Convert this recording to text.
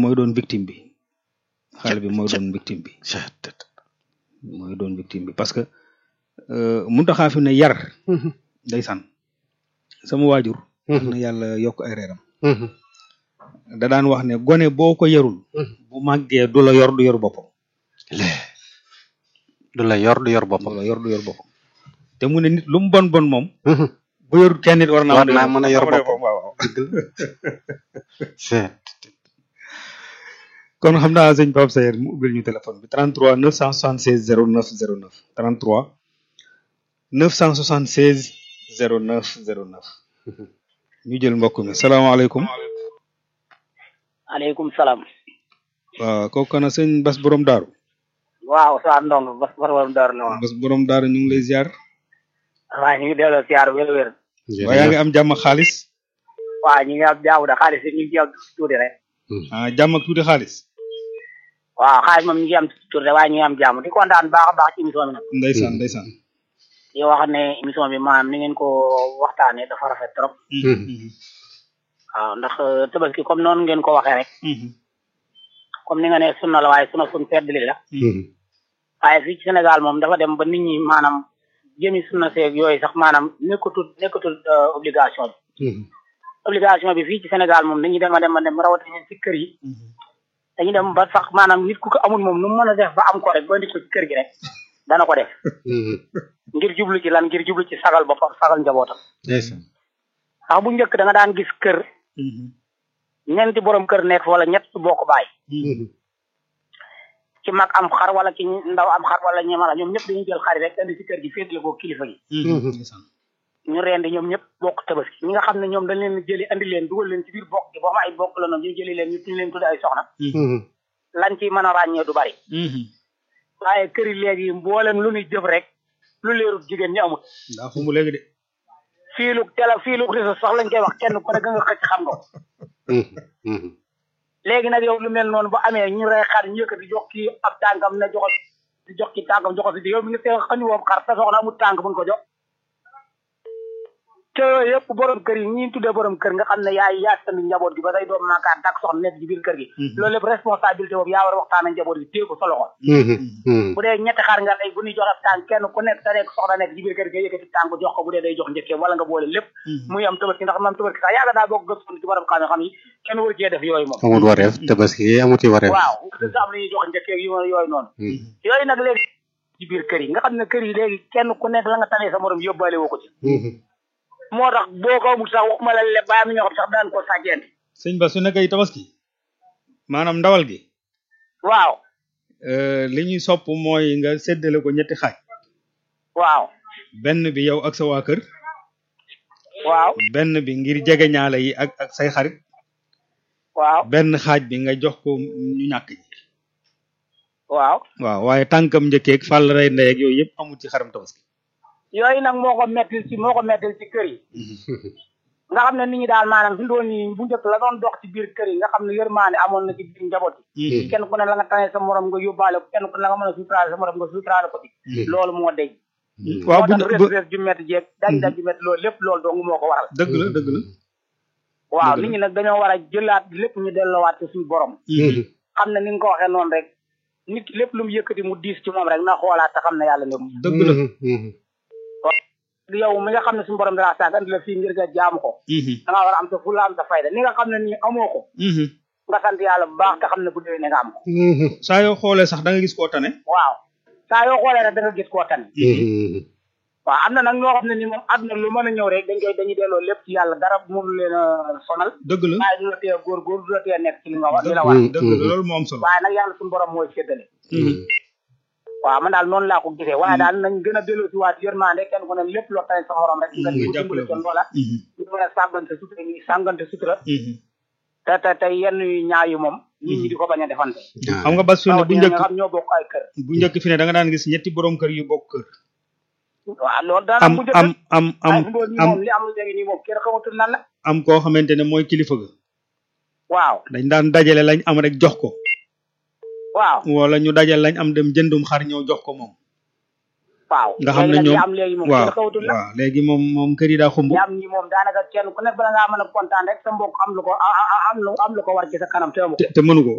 mooy doon victime bi xale bi mooy doon victime bi Chet, tet. mooy doon victime bi parce que muntaxaa fi ne yar ndeysaan sama waajur na yàlla yokk ay reeram da daan wax ne gone boo ko yarul bu màggee du la yor du yor boppam Lee. du la yor du yor du boppam la yor du yor boppam te mu ne nit lu mu bon bon moom bu yorul kenn nit war naa War naa mën a yor boppam. waaw waaw Chet. kon xam naa sëñ Pape Sayer mu ubbil ñu téléphone bi 33 976 09 09 33 976 09 09 ñu jël mbokk mi salaamaaleykum aleykum salaam waaw kooku kana sëñ Bas borom daaru waaw saa ndong bas bas warum door na woon Bas borom daaru ñu ngi lay ziar waaw ñu ngi delloo siyaar wér wér waa yaa ngi am jàmm ak xaalis waaw ñu ngi am jaamu da xaalis yi ñu ngi ci am tuuti rek ah jàmm ak tuuti xaalis waaw xaalis moom ñu ngi am tuuti rek waaye ñu ngi am jaamu di kontaan baax a baax ci émission bi nag ndeysaan ndeysaan di wax ne émission bi maanaam ni ngeen ko waxtaanee dafa rafet trop waaw ndax tabaski comme noonu ngeen ko waxee rek comme ni nga ne sunna la waaye sunna sun feddli la waaye fii ci Sénégal moom dafa dem ba nit ñi maanaam jëmi sunna seeg yooyu sax maanaam nekkatul nekkatul euh, obligation bi obligation bi fii ci Sénégal moom dañuy dem a dem a dem rawatina ci kër yi dañuy dem ba sax maanaam nit ku ko amul moom nu mu mën a def ba am ko rek ba indi ko ci kër gi rek dana ko def ngir jublu ci lan ngir jublu ci sagal boppam sagal njabootam ndeysaan ndax bu njëkk da nga daan gis kër ñeenti borom kër nekk fa wala ñett su bokk baay ci mag am xar wala ci ndaw am xar wala ñeemala ñoom ñëpp dañuy jël xari rek indi ci kër gi féetale ko kilifa gi ndeysaan ñu rendi ñoom ñëpp bokk tabaski ñi nga xam ne ñoom dañ leen jëli andi leen dugal leen ci biir bokk gi boo xam ay bokk la noonu ñu jëli leen ñu tuñ leen tudde ay soxna lañ ci mën a ràññee du bari waaye kër yi léegi mboolem lu ñuy jëf rek lu leerut jigéen ñi amul daa fu mu léegi de fiilug tele fiilug réseau sax lañ koy wax kenn ku ne nga xëcc xam nga ko léegi nag yow lu mel noonu bu amee ñu rey xar ñu yëkkati jox kii ab tànkam ne joxo di jox ki tànkam joxo si di yow mi nga tee xañu woom xar sa soxna amul tànk bu nga ko jox te yëpp borom kër yi ñi tuddee borom kër nga xam ne yaay yaa tamit njaboot gi ba say doom maakaan tak soxna nekk ci biir kër gi loolu lépp responsabilité boobu yaa war a waxtaan ak njaboot gi téye ko sa loxo bu dee ñetti xar nga tey bu ñuy jox ab tànk kenn ku nekk sa nekk soxna nekk ci biir kër gi nga yëkkati tànk jox ko bu dee day jox njëkkee wala nga boole lépp muy am tabaski ndax mam tabaski sax yàlla daa bokk gëstu ci borom xam xam yi kenn war cee def yooyu moom amul wareef tabaski yi amuti wareef waaw sa am lu ñuy jox njëkkee yu yooyu noonu yooyu nag léegi ci biir kër yi nga xam ne kër yi léegi kenn ku nekk la nga tanee sa morom yóbbaale woo ko ci moo tax boo ko amul sax waxuma la le baa mi ñoo xam sax daan ko sàjjente sëñ Bas su nekkee tabaski maanaam ndawal gi waaw li ñuy sopp mooy nga séddale ko ñetti xaaj waaw benn bi yow ak sa waa kër waaw benn bi ngir jege ñaale yi ak ak say xarit waaw benn xaaj bi nga jox ko ñu ñàkk ñi waaw waaw waaye tànkam njëkkeeg fàll rey ndey ak yooyu yëpp amul ci xaram tabaski yooyu nag moo ko mettil ci moo ko mettil ci kër yi nga xam ne nit ñi daal maanaam fi doon yi bu njëkk la doon dox ci biir kër yi nga xam ne yërmaane amoon na ci biir njaboot yi kenn ku ne la nga tane sa morom nga yóbbaale ko kenn ku ne la nga mën a suuturaale sa morom nga suuturaale ko ci loolu moo dej waaw moo bu tax bu res res ju métti jeeg daj daj ju métti loolu lépp loolu dong moo ko waral dëgg la dëgg la waaw Dëgg la. nit ñi nag dañoo war a jëlaat lépp ñu delloowaat ci suñu borom xam ne ni nga ko waxee noonu rek nit ki lépp lu mu yëkkati mu diis ci moom rek na xoolaat te xam ne yàlla nekk dëgg la yow mi nga xam ne suñu borom dara sànq andi la fii ngir nga jaamu ko da nga war a am sa fulla am sa fayda ni nga xam ne nii amoo ko nga sant yàlla bu baax te xam ne bu déwee ne nga am ko saa yoo xoolee sax da nga gis koo tane waaw saa yoo xoolee rek da nga gis koo tane waaw am na nag ñoo xam ne ni moom àdduna lu mën a ñëw rek dañ koy dañuy delloo lépp ci yàlla dara mënu leen a sonal dëgg la waaye du la tee góorgóor du la tee nekk ci li nga war li la war dëgg la loolu moo am solo waaye nag yàlla suñu borom mooy séddale waaw man daal noonu laa ko gisee waaye daal nañ gën a delloo si waat yërmande kenn ku ne lépp loo tane sa morom rek nga di ko dimbale kon loola ñu mën a sàggante sutura ñi sàggante sutura te te te yenn yu ñaaw yi moom nit ñi di ko bañ a defante xam nga bas fi ne bu rawatina njëkk nga xam ñoo bokk ay kër bu njëkk fi ne da nga daan gis ñetti borom kër yu bokk kër waaw loolu daana am bu njëkk am am am ay fi doon nii am moom li am léegi nii moom kenn xamatul lan la am koo xamante ne mooy kilifa ga waaw dañ daan dajale lañ am rek jox ko waaw wala ñu dajale lañ am dem jëndum xar ñëw jox ko moom waaw nga xam ne léegi nag li ñoom am léegi moom waaw kenn xamatul la waaw léegi moom moom kër yi daa xumb li am nii moom daanaka kenn ku nekk bala ngaa mën a kontaan rek sa mbokk am lu ko a- a- am lu am lu ko war ci sa kanam te amu ko te te mënu ko